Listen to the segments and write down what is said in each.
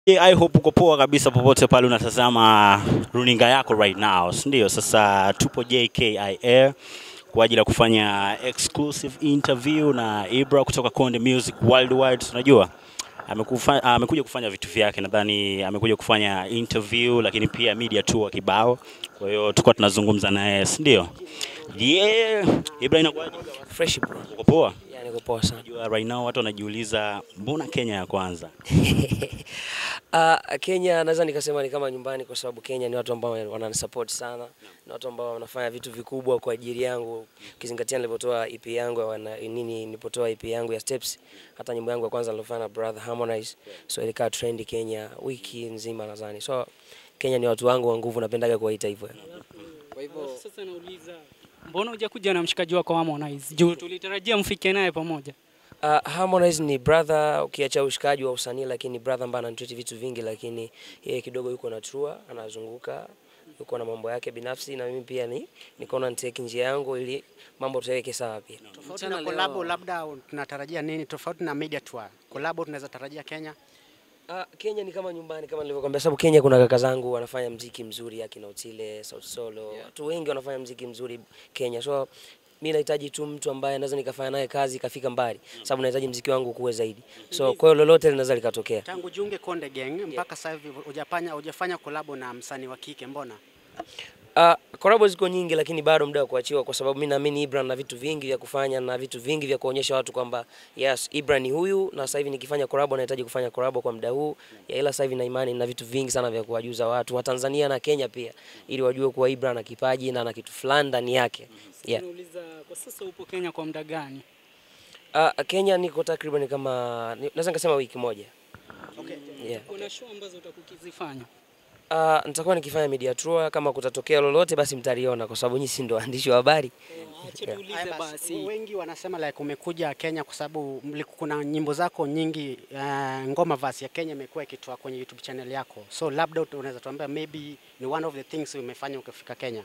Yeah, I hope uko poa kabisa popote pale unatazama runinga yako right now, si ndio? Sasa tupo JKIA kwa ajili ya kufanya exclusive interview na Ibra kutoka Konde Music Worldwide. Unajua amekufa, amekuja kufanya vitu vyake, nadhani amekuja kufanya interview, lakini pia media tour kibao. Kwa hiyo tulikuwa tunazungumza naye, si ndio? Yeah, Ibra, inakuwaje? Fresh bro. Uko poa? Yani niko poa sana. Unajua right now watu wanajiuliza mbona Kenya ya kwanza? Uh, Kenya naweza nikasema ni kama nyumbani kwa sababu Kenya ni watu ambao wananisupport sana. Ni watu ambao wanafanya vitu vikubwa kwa ajili yangu. Ukizingatia nilipotoa EP yangu ya wana, nini nilipotoa EP yangu ya Steps, hata nyimbo yangu ya kwanza nilofanya na Brother Harmonize. So ilikaa trend Kenya wiki nzima nadhani. So Kenya ni watu wangu wa nguvu, napendaga kuwaita hivyo. Kwa hivyo sasa nauliza mbona hujakuja na mshikaji wako Harmonize? Juu tulitarajia mfike naye pamoja. Uh, Harmonize ni brother ukiacha ushikaji wa usanii, lakini brother ambaye ananitreat vitu vingi, lakini yeye kidogo yuko na trua, anazunguka yuko na mambo yake binafsi, na mimi pia ni nikaona niteke njia yangu ili mambo tuweke sawa pia. Tofauti na kolabo, labda tunatarajia nini tofauti na media tour? Kolabo tunaweza tarajia Kenya. Uh, Kenya ni kama nyumbani kama nilivyokuambia, sababu Kenya kuna kaka zangu wanafanya mziki mzuri, akina Otile, Sauti Solo, watu wengi wanafanya mziki mzuri Kenya, so mi nahitaji tu mtu ambaye naweza nikafanya naye kazi ikafika mbali, sababu nahitaji mziki wangu kuwe zaidi. So kwa hiyo lolote linaweza likatokea. Tangu jiunge Konde Gang mpaka sasa hivi hujafanya hujafanya kolabo na msanii wa kike, mbona? Uh, collabo ziko nyingi lakini bado muda wa kuachiwa, kwa sababu mimi naamini Ibra na vitu vingi vya kufanya na vitu vingi vya kuonyesha watu kwamba yes, Ibra ni huyu, na sasa hivi nikifanya collabo nahitaji kufanya collabo kwa muda huu ya, ila sasa hivi na imani na vitu vingi sana vya kuwajuza watu wa Tanzania na Kenya pia, ili wajue kuwa Ibra ana kipaji na ana kitu fulani ndani yake. Yeah. Nauliza kwa sasa upo Kenya kwa muda gani? Uh, Kenya niko takriban kama ni- naweza nikasema wiki moja. Okay. Yeah. Kuna show ambazo utakukizifanya. Uh, nitakuwa nikifanya media tour, kama kutatokea lolote basi mtaliona, kwa sababu nyinyi si ndo waandishi wa habari. Acha Yeah. tuulize Haya basi, basi. wengi wanasema like umekuja Kenya kwa sababu mli- kuna nyimbo zako nyingi uh, ngoma verse ya Kenya imekuwa ikitoa kwenye YouTube channel yako, so labda ut- unaweza tuambia maybe ni one of the things umefanya ukifika Kenya.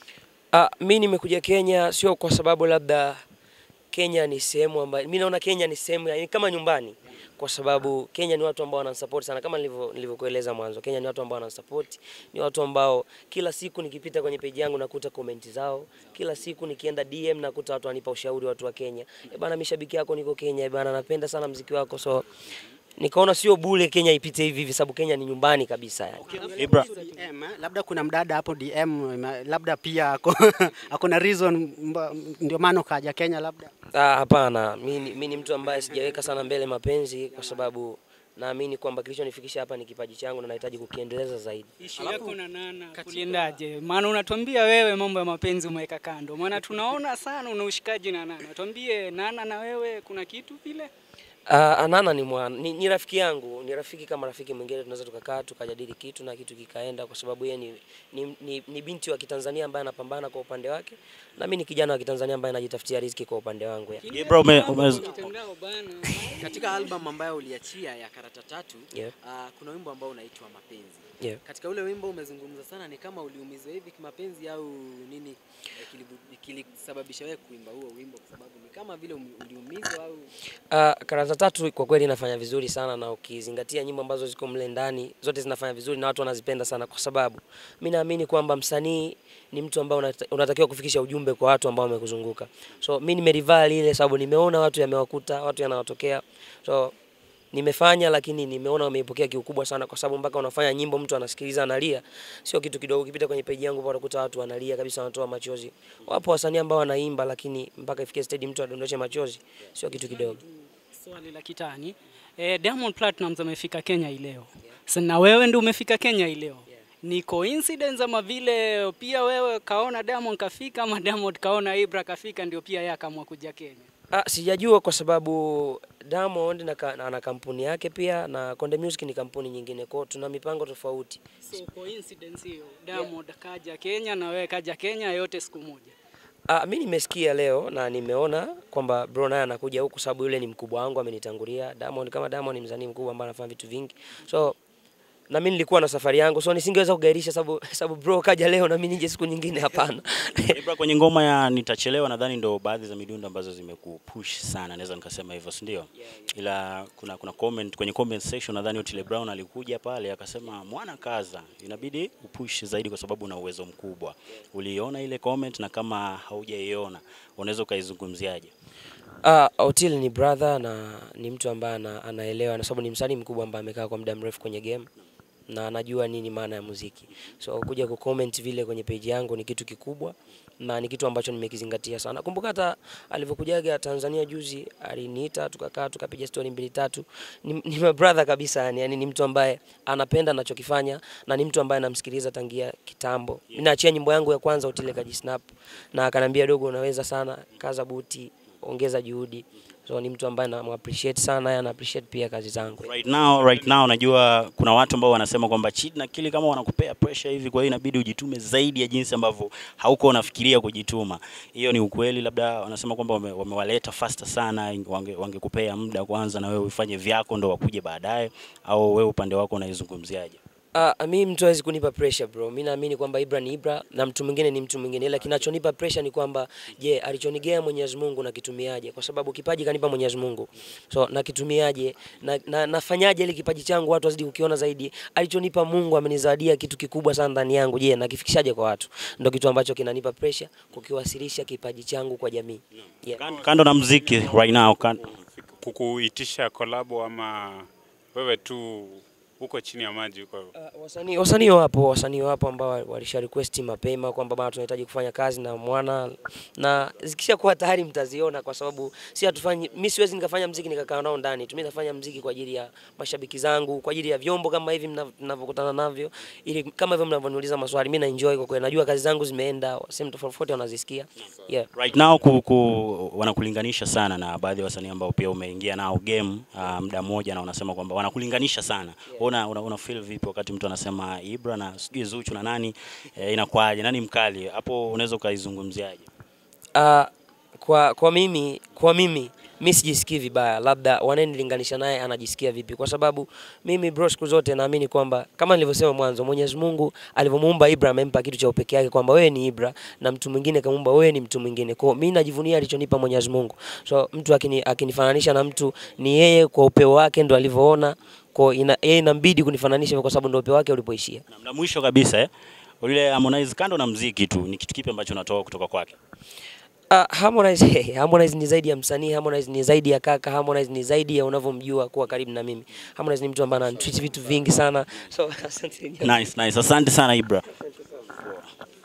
Ah, mi nimekuja Kenya sio kwa sababu labda Kenya ni sehemu ambayo mi naona Kenya ni sehemu ya- ni kama nyumbani, kwa sababu Kenya ni watu ambao wanasupport sana, kama nilivyo nilivyokueleza mwanzo. Kenya ni watu ambao wanasupport, ni watu ambao kila siku nikipita kwenye page yangu nakuta comment zao, kila siku nikienda DM nakuta watu wanipa ushauri, watu wa Kenya, e bana, mishabiki yako niko Kenya, e bana, napenda sana mziki wako, so nikaona sio bure Kenya ipite hivi hivi, sababu Kenya ni nyumbani kabisa yani. Ibra, DM, eh, labda kuna mdada hapo DM, ma- labda pia ako, ako na reason mba- ndio maana ukaja Kenya labda. Ah, hapana, mi ni- mi ni mtu ambaye sijaweka sana mbele mapenzi kwa sababu naamini kwamba kilichonifikisha hapa ni kipaji changu na nahitaji kukiendeleza zaidi. Ishu yako na Nana kuliendaje? Maana unatuambia wewe mambo ya mapenzi umeweka kando, maana tunaona sana una ushikaji na Nana. Tuambie Nana na wewe kuna kitu vile? Ah, Anana ni, mwana, ni, ni rafiki yangu, ni rafiki kama rafiki mwingine, tunaweza tukakaa tukajadili kitu na kitu kikaenda, kwa sababu yeye ni, ni, ni, ni binti wa Kitanzania ambaye anapambana kwa upande wake na mimi ni kijana wa Kitanzania ambaye najitafutia riziki kwa upande wangu ya. Ibra ume, ume, Mitandao bana. Katika album ambayo uliachia ya Karata Tatu Yeah. ah, kuna wimbo ambao unaitwa Mapenzi. Yeah. Katika ule wimbo umezungumza sana, ni kama uliumizwa hivi kimapenzi au nini eh, kilibu- kilisababisha wewe kuimba huo wimbo, kwa sababu ni kama vile umi- uliumizwa au Uh, Karata Tatu kwa kweli inafanya vizuri sana, na ukizingatia nyimbo ambazo ziko mle ndani zote zinafanya vizuri na watu wanazipenda sana, kwa sababu mi naamini kwamba msanii ni mtu ambaye unata- unatakiwa kufikisha ujumbe kwa watu ambao wamekuzunguka. So mi nimerival ile sababu nimeona watu yamewakuta, watu yanawatokea, so nimefanya lakini nimeona wameipokea kiukubwa sana, kwa sababu mpaka unafanya nyimbo mtu anasikiliza analia, sio kitu kidogo. Ukipita kwenye peji yangu utakuta watu wanalia kabisa, wanatoa machozi. Wapo wasanii ambao wanaimba, lakini mpaka ifikie stage mtu adondoshe machozi, sio kitu kidogo. Swali la kitani. Eh, Diamond Platnumz amefika Kenya hii leo. Sasa na wewe ndio umefika Kenya hii leo. Ni coincidence ama vile pia wewe kaona Diamond kafika ama Diamond kaona Ibra kafika ndio pia yeye akaamua kuja Kenya? Ah, sijajua kwa sababu Diamond na, ka, na, na kampuni yake pia na Konde Music ni kampuni nyingine, kwao tuna mipango tofauti. So coincidence hiyo. Diamond kaja Kenya na wewe kaja Kenya yote siku moja. Ah, mi nimesikia leo na nimeona kwamba bro naye anakuja huku sababu yule ni mkubwa wangu amenitangulia. Diamond kama Diamond ni msanii mkubwa ambaye anafanya vitu vingi. So na mimi nilikuwa na safari yangu, so nisingeweza kugairisha sababu sababu bro kaja leo na mimi nije siku nyingine, hapana. Ibra, kwenye ngoma ya nitachelewa nadhani ndo baadhi za midundo ambazo zimekupush sana, naweza nikasema hivyo, si ndio? Ila kuna kuna comment kwenye comment section nadhani Otile Brown alikuja pale akasema, mwana kaza, inabidi upush zaidi kwa sababu una uwezo mkubwa. Uliona ile comment, na kama haujaiona unaweza ukaizungumziaje? Ah, Otil ni brother na ni mtu ambaye ana, anaelewa na sababu ni msanii mkubwa ambaye amekaa kwa muda mrefu kwenye game na anajua nini maana ya muziki. So kuja kucomment vile kwenye page yangu ni kitu kikubwa na ni kitu ambacho nimekizingatia sana. Kumbuka hata alivyokujaga Tanzania juzi aliniita tukakaa tukapiga story mbili tatu. Ni, ni my brother kabisa yani, yani ni mtu ambaye anapenda anachokifanya na ni mtu ambaye namsikiliza tangia kitambo. Mimi naachia nyimbo yangu ya kwanza Otile kajisnap na akanambia dogo, unaweza sana, kaza buti, ongeza juhudi. So ni mtu ambaye na appreciate sana, yeye ana appreciate pia kazi zangu. Right now, right now najua kuna watu ambao wanasema kwamba Chid na Kili kama wanakupea pressure hivi, kwa hiyo inabidi ujitume zaidi ya jinsi ambavyo hauko unafikiria kujituma. Hiyo ni ukweli? Labda wanasema kwamba wame- wamewaleta faster sana, wange- wangekupea muda kwanza na wewe ufanye vyako ndo wakuje baadaye, au wewe upande wako unaizungumziaje? Uh, mi mtu hawezi kunipa pressure bro. Mi naamini kwamba Ibra ni Ibra na mtu mwingine ni mtu mwingine, ila kinachonipa pressure ni kwamba je, alichonigea Mwenyezi Mungu nakitumiaje? Kwa sababu kipaji kanipa Mwenyezi Mungu, so nakitumiaje na, na, nafanyaje ili kipaji changu watu wazidi kukiona zaidi? Alichonipa Mungu amenizawadia kitu kikubwa sana ndani yangu, je, nakifikishaje kwa watu? Ndo kitu ambacho kinanipa pressure kukiwasilisha kipaji changu kwa jamii yeah. Kan- Kando na mziki right now, kan, kukuitisha kolabo ama wewe tu uko chini ya maji huko? Uh, wasanii wasanii wapo wasanii wapo ambao walisha request mapema kwamba bana tunahitaji kufanya kazi na mwana na zikishakuwa tayari mtaziona, kwa sababu si hatufanyi, mimi siwezi nikafanya mziki nikakaa nao ndani tu. Mimi nafanya mziki kwa ajili ya mashabiki zangu, kwa ajili ya vyombo kama hivi mnav- mnavyokutana navyo, ili kama hivyo mnavyoniuliza maswali, mimi na enjoy kwa kweli, najua kazi zangu zimeenda sehemu tofauti tofauti, wanazisikia yeah. right now ku, ku, wanakulinganisha sana na baadhi ya wasanii ambao pia umeingia nao game uh, muda mmoja, na unasema kwamba wanakulinganisha sana. Una, una, una feel vipi wakati mtu anasema Ibra na sijui Zuchu na nani eh, inakuwaje? Nani mkali hapo? Unaweza ukaizungumziaje? Uh, kwa kwa mimi kwa mimi mi sijisikii vibaya, labda wanayenilinganisha naye anajisikia vipi, kwa sababu mimi bro, siku zote naamini kwamba kama nilivyosema mwanzo, Mwenyezi Mungu alivyomuumba Ibra amempa kitu cha upekee yake, kwamba wewe ni Ibra na mtu mwingine kamuumba wewe ni mtu mwingine. Kwa hiyo mimi najivunia alichonipa Mwenyezi Mungu, so mtu akini, akinifananisha na mtu ni yeye kwa upeo wake ndo alivyoona, kwa hiyo ina, yeye inambidi kunifananisha hivyo kwa sababu ndo upeo wake ulipoishia. Na, na mwisho kabisa eh, yule Harmonize, kando na mziki tu, ni kitu kipi ambacho unatoka kutoka kwake? Uh, Harmonize, Harmonize ni zaidi ya msanii, Harmonize ni zaidi ya kaka, Harmonize ni zaidi ya unavyomjua kuwa karibu na mimi. Harmonize ni mtu ambaye ananitreat vitu vingi sana. So asante. Nice, nice. Asante sana Ibra.